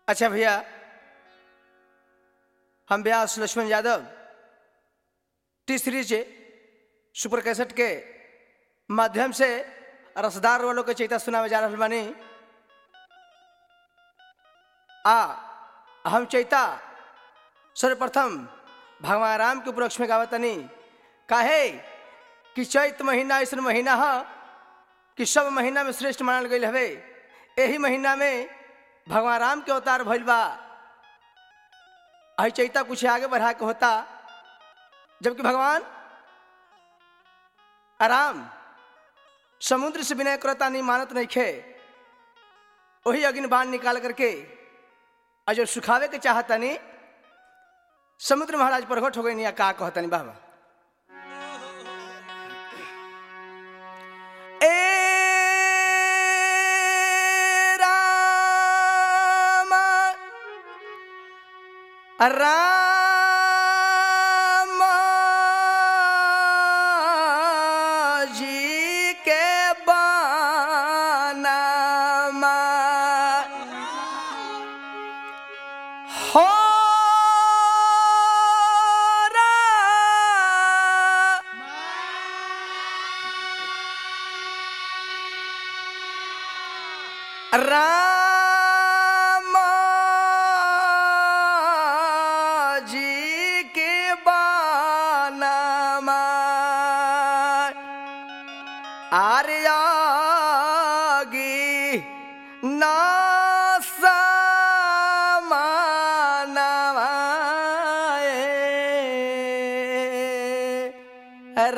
अच्छा भैया हम Vyas Laxman Yadav T series super cassette के माध्यम से रसदार वालों के चैता सुनावे जा रहल बानी आ हम चैता सर्वप्रथम भगवान राम के उपलक्ष्य में गावतनी काहे कि चैत महीना ऐसा महीना है कि सब महीना में श्रेष्ठ मानल गई हवे यही महीना में भगवान राम के अवतार भइल बा अहि चैता कुछ आगे बढ़ा के होता जबकि भगवान आराम समुद्र से विनय करता नहीं मानत नहीं खे वही अग्नि बाण निकाल करके और जो सुखावे के चाहता नहीं समुद्र महाराज प्रकट हो गई नहीं का कहता नहीं बाबा ए राम राम जी के बानामा हो राम जी के बानामा आर्यागी नासमानवाए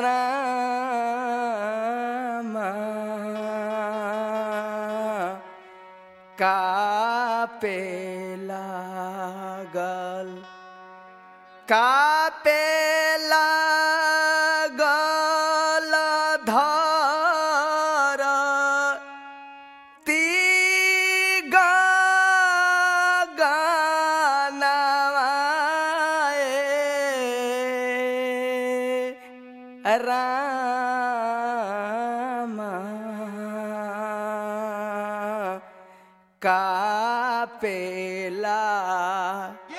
राम कापे लागल कापे लागल धर ती गनवाए राम कापेला